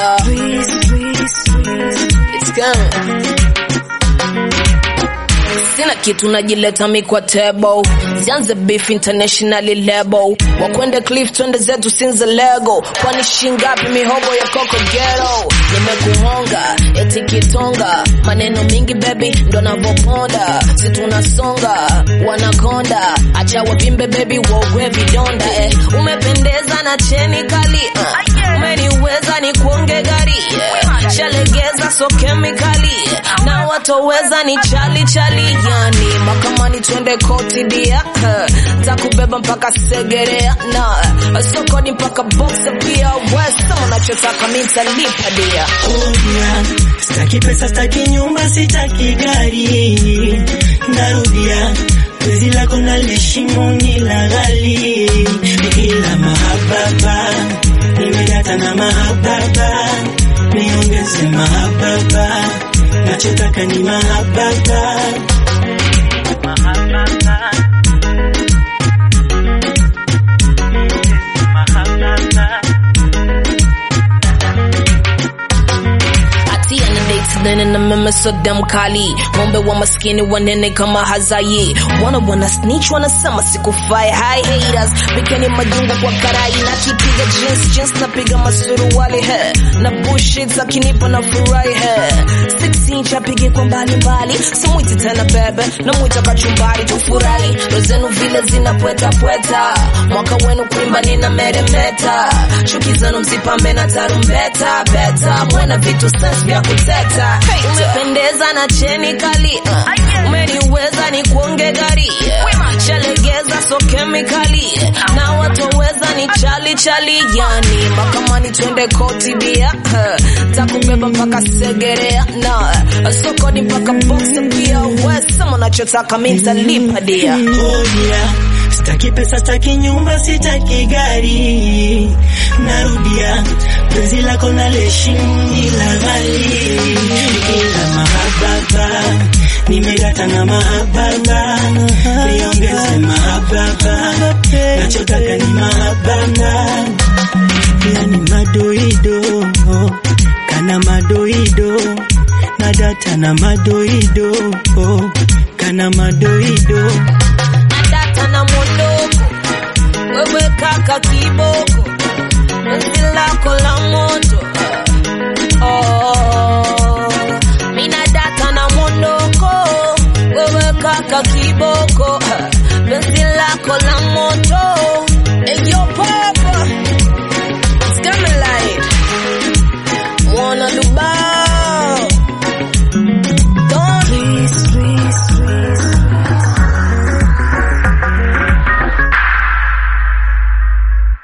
Yeah. It's coming. Sina kitu najileta mi kwa table zianze beef internationally label wakwende cliff twende zetu sinze lego kwani shingapi mihogo ya koko gero nimekuhonga eti kitonga maneno mingi baby ndo navoponda si tunasonga wanakonda acha wavimbe baby wogwe vidonda eh. umependeza na cheni kali uh. umeniweza ni kuonge gari yeah. shalegeza so kemikali na watoweza ni chali chali yani makamani twende koti dia uh, takubeba mpaka segerea na sokoni mpaka boxa pia wesa unachotaka mitalipa dia Rudia, staki pesa, staki nyumba, sitaki gari. Narudia, penzi lako naliheshimu ni la ghali, ila mahababa nimedata na mahababa, niongeze mahababa, nachotaka ni mahababa mahababa mahababa atia na dates nene na meme so damn kali ng'ombe wa maskini wanene kama hazayi wana wana snitch wanasema sikufai hi haters pikeni majungu kwa karai na kipiga jeans jeans napiga masuruali he na bullshit akinipa na furahi he 6 inch apige kwa mbali mbali simwiti tena bebe na mwita kachumbari tufurahi rozenu vile zinapweta pweta mwaka wenu kuimba nina meremeta chuki zenu msipambe na tarumbeta beta mwena vitu sense vya kuteta umependeza na cheni kali uh. umeniweza ni kuonge gari yeah. shalegeza so kemikali na watoweza ni chali chali yani makamani twende koti dia uh. takubeba mpaka segerea na sokoni mpaka boxa pia wesema unachotaka mitalipa dia Rudia, staki pesa, staki nyumba, sitaki gari. Narudia, penzi lako naliheshimu ni la ghali, ila mahababa nimedata na mahababa, niongeze mahababa, nachotaka ni mahababa, yani madoido kana madoido na data na madoido kana madoido data na mondoko wewe kaka kiboko penzi lako la moto